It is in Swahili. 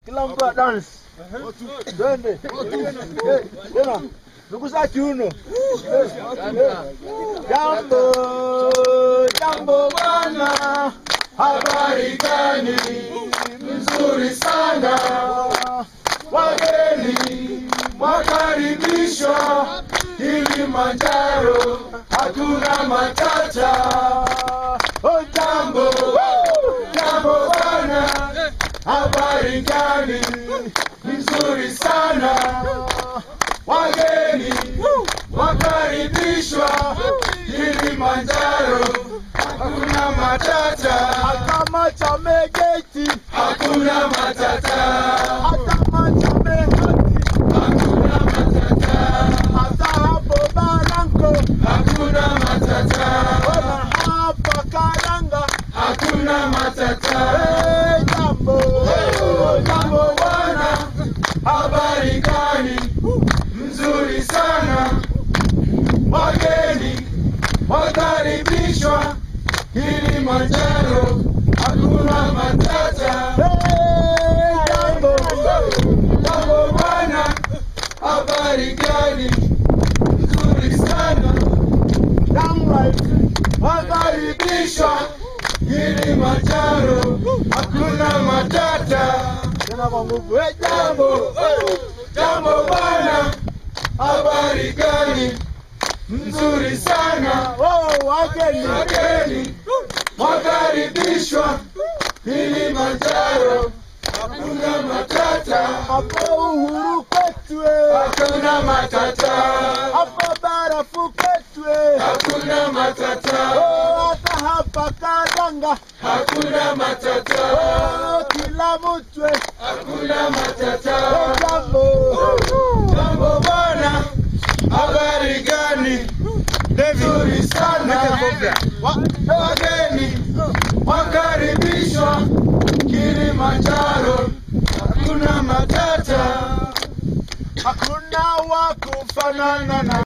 Kila mtu dance. Twende. Eh, Tena. Nukusa kiuno. Jambo, jambo bwana. Habari gani? Nzuri sana. Wageni wakaribishwa Kilimanjaro, hakuna matata. Oh, jambo, jambo bwana. Habari gani? Nzuri sana. Wageni wakaribishwa Kilimanjaro, hakuna matata. Kama chamegeti, hakuna matata. Kama chamehati, hakuna matata. Hata hapo Barango, hakuna matata. Ona hapa Karanga, hakuna matata. Hey, jambo, jambo bwana, habari gani? Nzuri sana. Wageni wakaribishwa Kilimanjaro, hakuna matata. Hey, jambo, jambo bwana, habari gani? Nzuri sana. Wakaribishwa Kilimanjaro, hakuna matata. Tena kwa nguvu. Hey, jambo, jambo bwana, habari gani? Nzuri sana. Oh, wageni wageni wakaribishwa Kilimanjaro, hakuna matata. Hapo uhuru kwetu, hakuna matata. Hapo barafu kwetu, hakuna matata. Oh, hata hapa Karanga, hakuna matata. Oh, kila mtu, hakuna matata. Oh, jambo, jambo bwana, habari gani? Nzuri sana. Wa- Wageni wakaribishwa Kilimanjaro, hakuna matata, hakuna wa kufanana na